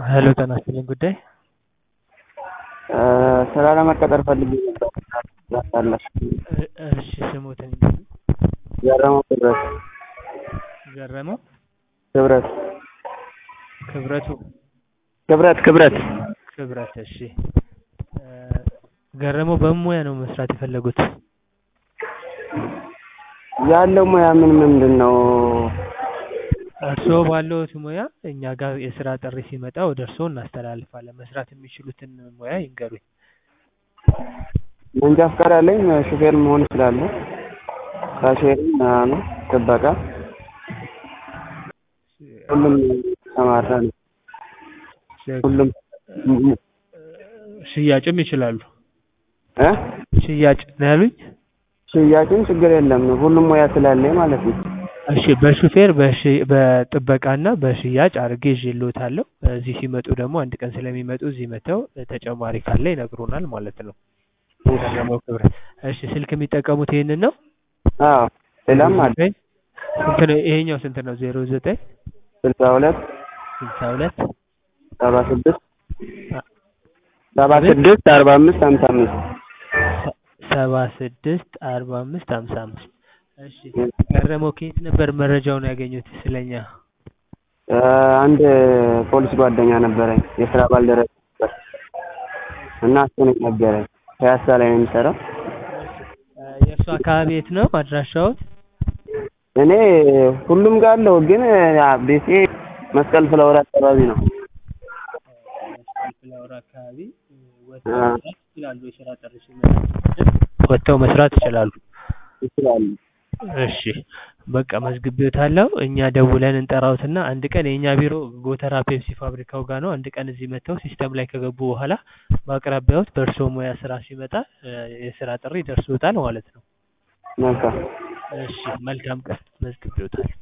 ሄሎ ጤና ይስጥልኝ ጉዳይ ስራ ለመቀጠር ፈልጌ ነበር ትችላላችሁ? እ እሺ ስሞትን ይንገሩኝ? ገረመው ክብረት ገረመው ክብረት ክብረቱ ክብረት ክብረት ክብረት እሺ እ ገረመው በምን ሙያ ነው መስራት የፈለጉት? ያለው ሙያ ምን ምንድን ነው? እርስዎ ባለዎት ሙያ እኛ ጋር የስራ ጥሪ ሲመጣ ወደ እርስዎ እናስተላልፋለን መስራት የሚችሉትን ሙያ ይንገሩኝ? መንጃ ፈቃድ አለኝ ሹፌር መሆን እችላለሁ ካሼርም ምናምን ጥበቃ ሁሉም የተሰማራ ነኝ ሁሉም ሽያጭም ይችላሉ? እ ሽያጭ ነው ያሉኝ? ሽያጭም ችግር የለም ሁሉም ሙያ ስላለኝ ማለት ነው። እሺ በሹፌር በሽ በጥበቃና በሽያጭ አድርጌ ይዤልዎታለሁ እዚህ ሲመጡ ደግሞ አንድ ቀን ስለሚመጡ እዚህ መጥተው ተጨማሪ ካለ ይነግሩናል ማለት ነው። ገረመው ክብረት እሺ ስልክ የሚጠቀሙት ይሄንን ነው? አዎ ሌላም አለ ስንት ነው ይሄኛው ስንት ነው? ዜሮ ዘጠኝ ስልሳ ሁለት ስልሳ ሁለት ሰባ ስድስት ሰባ ስድስት አርባ አምስት ሀምሳ አምስት ሰባ ስድስት አርባ አምስት ሀምሳ አምስት እሺ ገረመው ከየት ነበር መረጃውን ያገኙት ስለኛ? አንድ ፖሊስ ጓደኛ ነበረኝ የስራ ባልደረባ ነበር እና እሱ ነው የነገረኝ ፒያሳ ላይ ነው የሚሰራው የእርሱ አካባቢ የት ነው አድራሻዎት? እኔ ሁሉም ጋር አለው ግን ቤቴ መስቀል ፍላወር አካባቢ ነው። መስቀል ፍላወር አካባቢ ወጥተው መስራት ይችላሉ የስራ ጥሪ ሲመጣ ወጥተው መስራት ይችላሉ? ይችላሉ። እሺ በቃ መዝግቤዎታለሁ እኛ ደውለን እንጠራዎትና አንድ ቀን የእኛ ቢሮ ጎተራ ፔፕሲ ፋብሪካው ጋር ነው አንድ ቀን እዚህ መጥተው ሲስተም ላይ ከገቡ በኋላ በአቅራቢያዎት በእርስዎ ሙያ ስራ ሲመጣ የስራ ጥሪ ይደርስዎታል ማለት ነው። መልካም እሺ መልካም ቀን መዝግቤዎታለሁ